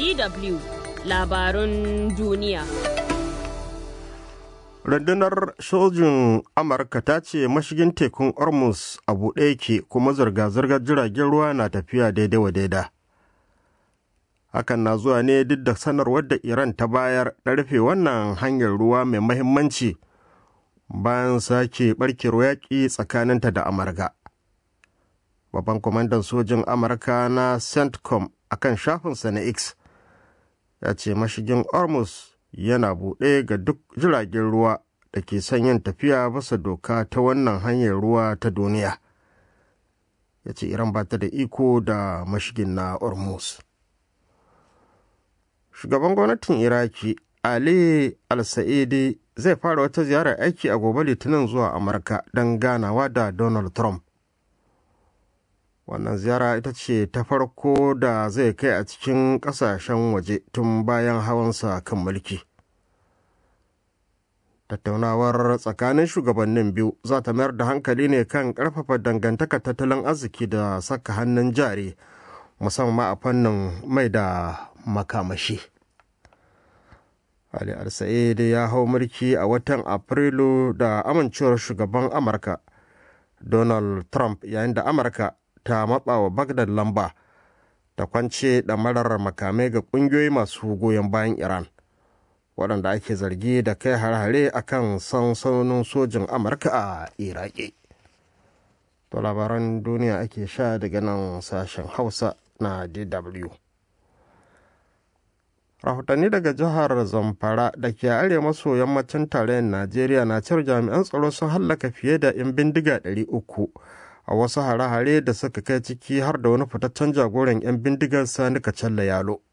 DW labarun duniya. Rundunar sojin Amurka ta ce mashigin tekun Hormuz a buɗe yake kuma zirga-zirgar jiragen ruwa na tafiya daidai wa daida. Hakan na zuwa ne duk da sanarwar da Iran ta bayar da rufe wannan hanyar ruwa mai mahimmanci bayan sake barkewar yaƙi tsakaninta da Amurka. Babban kwamandan sojin Amurka na CENTCOM a kan shafinsa na X ya ce mashigin Hormuz yana buɗe ga duk jiragen ruwa da ke son yin tafiya bisa doka ta wannan hanyar ruwa ta duniya ya ce iran ba ta da iko da mashigin na hormuz shugaban gwamnatin iraki ali al-sa'idi zai fara wata ziyarar aiki a gobe litinin zuwa amurka don ganawa da donald trump wannan ziyara ita ce ta farko da zai kai a cikin kasashen waje tun bayan hawansa kan mulki tattaunawar tsakanin shugabannin biyu za ta mayar da hankali ne kan karfafa dangantakar tattalin arziki da saka hannun jari musamman a fannin mai da makamashi ali al ya hau mulki a watan afrilu da amincewar shugaban amurka donald trump yayin da amurka ta matsa wa Bagdad lamba ta kwance ɗamarar makamai ga ƙungiyoyi masu goyon bayan Iran waɗanda ake zargi da kai har-hare a kan sansanonin sojin Amurka a Iraki. To labaran duniya ake sha daga nan sashen Hausa na DW. Rahotanni daga jihar Zamfara da ke arewa maso yammacin tarayyar Najeriya na cewar jami'an tsaro sun hallaka fiye da 'yan bindiga 300 a wasu hare-hare da suka kai ciki har da wani fitaccen jagoran 'yan bindigar sani kacalla yalo